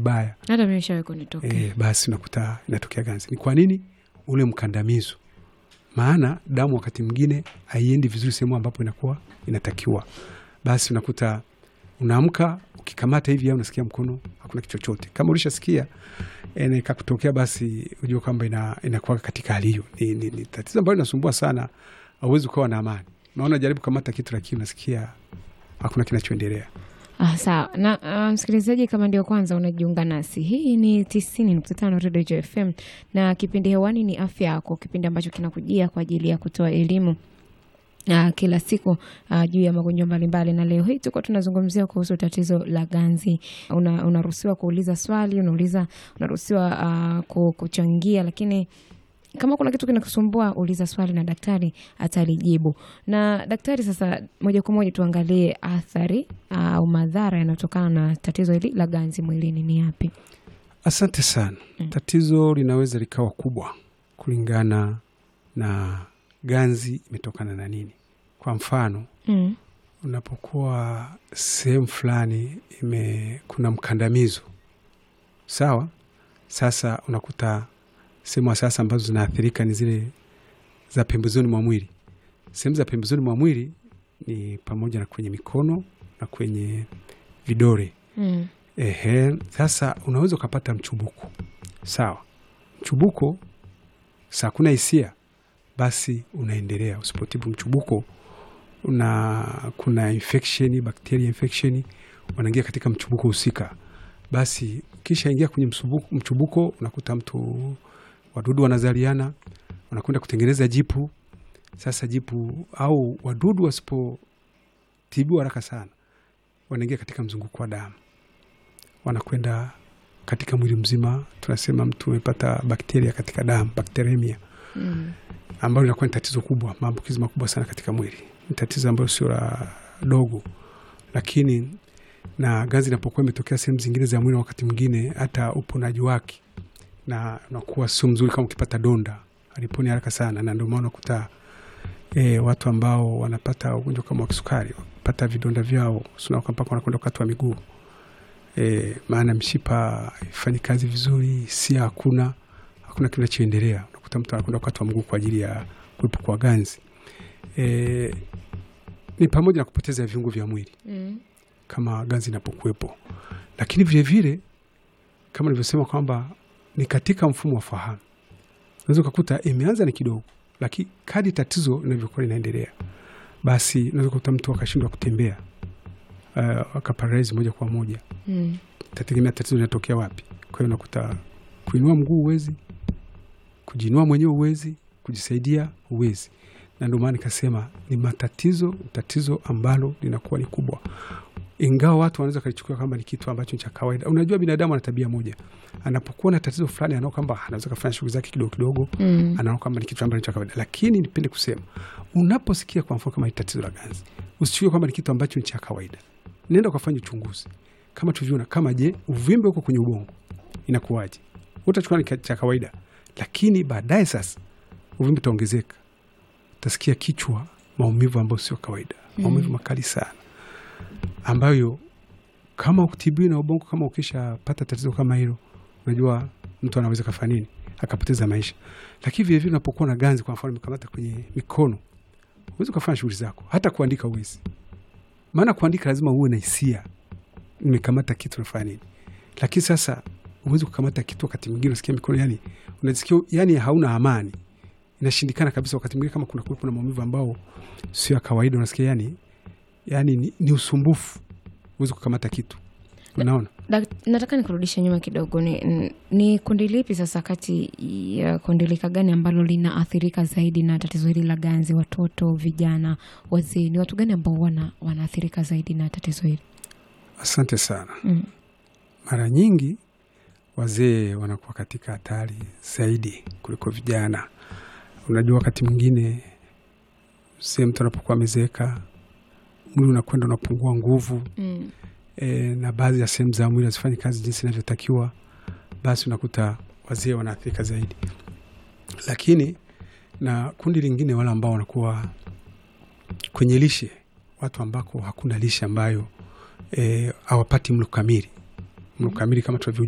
vibaya hata mimi nishawahi kunitokea e, basi unakuta inatokea ganzi. Ni kwa nini? Ule mkandamizo, maana damu wakati mwingine haiendi vizuri sehemu ambapo inakuwa inatakiwa, basi unakuta unaamka ukikamata hivi, au unasikia mkono hakuna kitu chochote. Kama ulishasikia e, na ikakutokea, basi ujue kwamba ina, inakuwa katika hali hiyo. Ni, ni, ni tatizo ambalo linasumbua sana, hauwezi ukawa na amani. Naona jaribu kamata kitu, lakini unasikia hakuna kinachoendelea. Ah, sawa na ah, msikilizaji, kama ndio kwanza unajiunga nasi, hii ni tisini nukta tano Redio Jo FM na kipindi hewani ni afya yako, kipindi ambacho kinakujia kwa ajili ya kutoa elimu ah, kila siku ah, juu ya magonjwa mbalimbali, na leo hii tuko tunazungumzia kuhusu tatizo la ganzi. Una- Unaruhusiwa kuuliza swali, unauliza, unaruhusiwa ah, ku- kuchangia, lakini kama kuna kitu kinakusumbua uliza swali na daktari atalijibu. Na daktari, sasa moja kwa moja tuangalie athari au madhara yanayotokana na tatizo hili la ganzi mwilini ni yapi? Asante sana. Tatizo linaweza likawa kubwa kulingana na ganzi imetokana na nini. Kwa mfano, Mm. unapokuwa sehemu fulani ime kuna mkandamizo, sawa. Sasa unakuta sehemu sasa ambazo zinaathirika ni zile za pembezoni mwa mwili. Sehemu za pembezoni mwa mwili ni pamoja na kwenye mikono na kwenye vidole. Mm. Ehe, sasa unaweza ukapata mchubuko sawa. Mchubuko saa kuna hisia, basi unaendelea. Usipotibu mchubuko una kuna infection, bacteria infection wanaingia katika mchubuko husika, basi kisha ingia kwenye msubuko, mchubuko unakuta mtu wadudu wanazaliana, wanakwenda kutengeneza jipu. Sasa jipu au wadudu wasipotibiwa haraka sana, wanaingia katika mzunguko wa damu wanakwenda katika mwili mzima. Tunasema mtu amepata bakteria katika damu, bakteremia, Mm. ambayo inakuwa ni tatizo kubwa, maambukizi makubwa sana katika mwili. Ni tatizo ambayo sio la dogo, lakini na ganzi inapokuwa imetokea sehemu zingine za mwili, wakati mwingine hata uponaji wake na unakuwa sio mzuri. Kama ukipata donda aliponi haraka sana, na ndio maana unakuta e, watu ambao wanapata ugonjwa kama wa kisukari pata vidonda vyao sunaka mpaka wanakwenda kukatwa miguu e, maana mshipa haifanyi kazi vizuri, hisia hakuna, hakuna kinachoendelea. Unakuta mtu anakwenda kukatwa mguu kwa ajili ya kuwepo kwa ganzi. E, ni pamoja na kupoteza viungo vya mwili Mm. kama ganzi inapokuwepo, lakini vilevile kama nilivyosema kwamba ni katika mfumo wa fahamu. Unaweza ukakuta imeanza ni kidogo, lakini kadi tatizo linavyokuwa linaendelea, basi unaweza kukuta mtu akashindwa kutembea, uh, akaparalizi moja kwa moja. Mm. Tategemea tatizo linatokea wapi. Kwa hiyo unakuta kuinua mguu uwezi, kujiinua mwenyewe uwezi, kujisaidia uwezi, na ndio maana nikasema ni matatizo, tatizo ambalo linakuwa ni kubwa, ingawa watu wanaweza kalichukua kama ni kitu ambacho ni cha kawaida. Unajua, binadamu ana tabia moja, anapokuwa na tatizo fulani anaona kwamba anaweza kufanya shughuli zake kidogo kidogo, Mm. anaona kwamba ni kitu ambacho ni cha kawaida. Lakini nipende kusema, unaposikia kwa mfano kama ni tatizo la ganzi, usichukue kwamba ni kitu ambacho ni cha kawaida. Nenda ukafanya uchunguzi kama tulivyoona, kama je, uvimbe huko kwenye ubongo inakuwaje? Utachukua ni ka- cha kawaida, lakini baadaye sasa uvimbe utaongezeka, utasikia kichwa, maumivu ambayo sio kawaida, maumivu makali sana, ambayo kama ukitibiwi na ubongo, kama ukishapata tatizo kama hilo, unajua mtu anaweza kafanya nini, akapoteza maisha. Lakini vilevile unapokuwa na ganzi, kwa mfano imekamata kwenye mikono, huwezi ukafanya shughuli zako, hata kuandika uwezi, maana kuandika lazima uwe na hisia nimekamata kitu nafanya nini. Lakini sasa huwezi kukamata kitu, wakati mwingine unasikia mikono yani unasikia yani hauna amani, inashindikana kabisa. Wakati mwingine kama kuna kuwepo na maumivu ambao sio ya kawaida, unasikia yani yani ni, ni usumbufu, huwezi kukamata kitu, unaona. Dak- nataka nikurudishe nyuma kidogo. Ni, ni- ni kundi lipi sasa kati ya kundi lika gani ambalo linaathirika zaidi na tatizo hili la ganzi? Watoto, vijana, wazee, ni watu gani ambao wana wanaathirika zaidi na tatizo hili? Asante sana. Mm. Mara nyingi wazee wanakuwa katika hatari zaidi kuliko vijana. Unajua, wakati mwingine mzee, mtu anapokuwa amezeeka, mwili unakwenda unapungua nguvu Mm. e, na baadhi ya sehemu za mwili hazifanyi kazi jinsi inavyotakiwa, basi unakuta wazee wanaathirika zaidi. Lakini na kundi lingine, wale ambao wanakuwa kwenye lishe, watu ambako hakuna lishe ambayo e, hawapati mlo kamili. Mlo kamili kama tunavyo